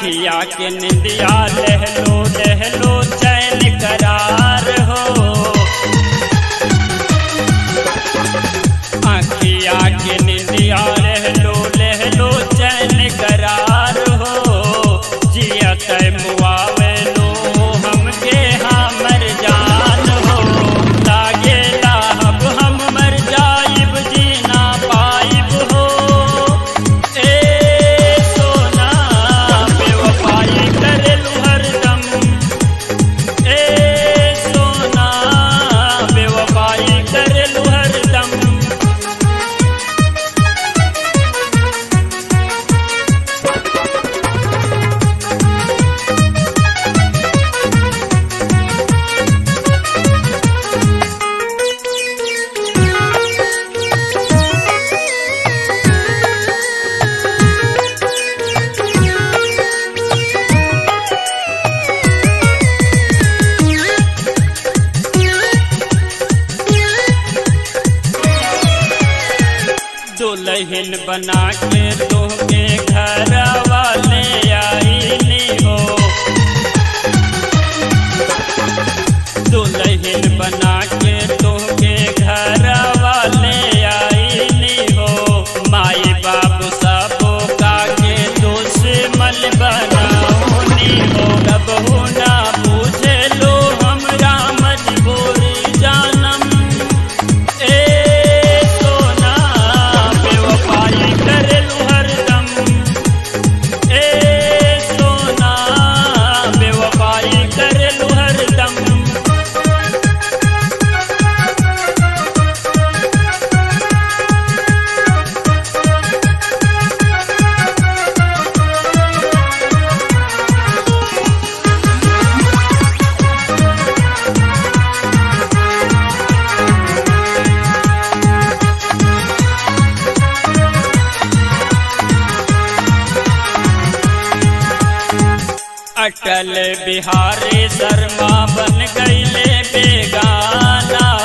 अखिया के निंदिया लहलो लहलो चैन करार हो अखिया के निंदिया लहलो लहलो चैन करार हो जियत मुआवे लो हमके हमर जान हो लागेला अब हम मर जाइब जीना पाइब हो ए सोना बेवफाई करेलू हरदम ए सोना बेवफाई करेलू हरदम दुल्हन बना के तोहके घर वाले आईनी हो दुल्हन बना के तोहके घर वाले आईनी हो माई बाबू सबो का के दुश्मन बनाऊनी हो कब ना पूछे लो हमरा मजबूरी जानम ए सोना बेवफाई करेलू हरदम ए सोना बेवफाई करेलू हरदम अटल बिहारी शर्मा बन गईले बेगाना